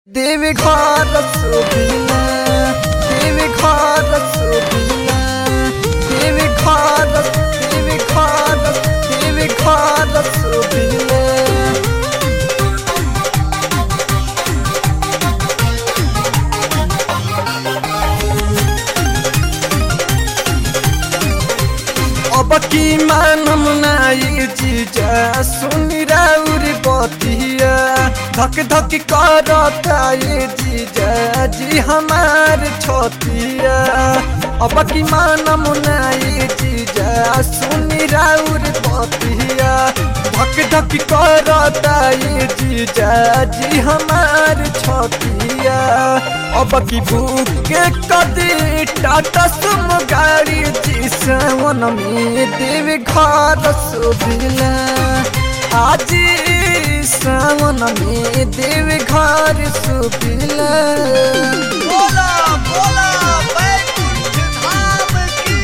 देवी घर सुबिना देवी घर सुबिना देवी घर देवी घर देवी घर सुबिना अब की मानम नाई जीजा सुनी राउरी बतिया धक धक करता ये जीजा जी हमार छोतिया अब की मानम नाई जीजा सुनी राउरी बतिया धक धक करता ये जीजा जी हमार छोतिया अब की भूख के कदी टाटा सुम गाड़ी जी सावन में देव घर सुबिला आज सावन में देव घर सुबिला बोला बोला बैकुंठ धाम की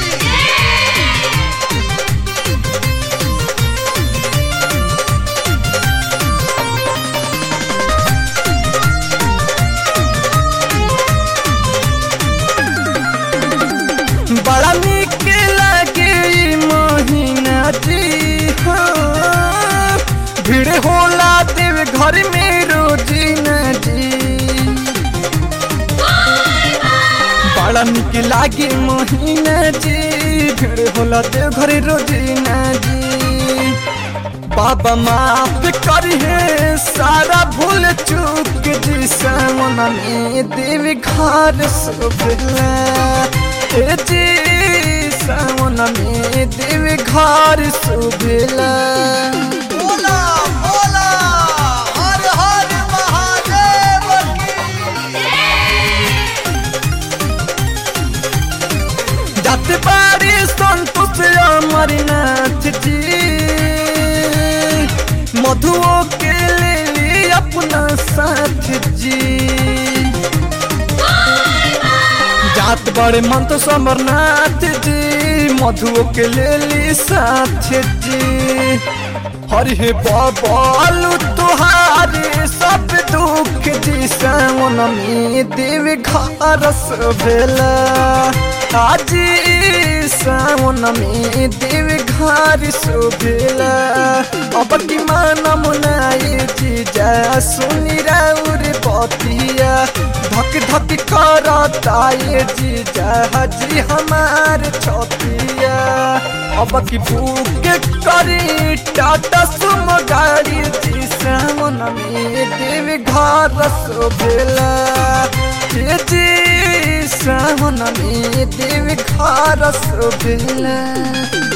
बड़ा निक लगे ई महीना जी हाँ। भीड़ होला देव घर में रोजीना जी बड़ा निक लागे महीना जी भीड़ होला देव घर रोजीना जी बाबा माफ करिए सारा भूल चूक जी सावन में देव घर सुबला ए जी सावन में देव घर सुबला बोला बोला हर हर महादेव की जात बारी संतोष अमरनाथ जी मधुओ के ले ली अपना साथ जी जात बड़े मन तो समरनाथ जी मधुओ के ले ली साथ जी हरे बाबालू तुहारे सब दुख जी सावन में देव घर भेला आज सावन में देव घर सुभेला अब की माना मुनाई जी जा सुनी राउर बतिया धक धक करता ये जी जा जी हमार छतिया अब की भूख करी टाटा सुम गाड़ी जी सावन में देव घर सोभेला ये जी सावन में देव घर सोभेला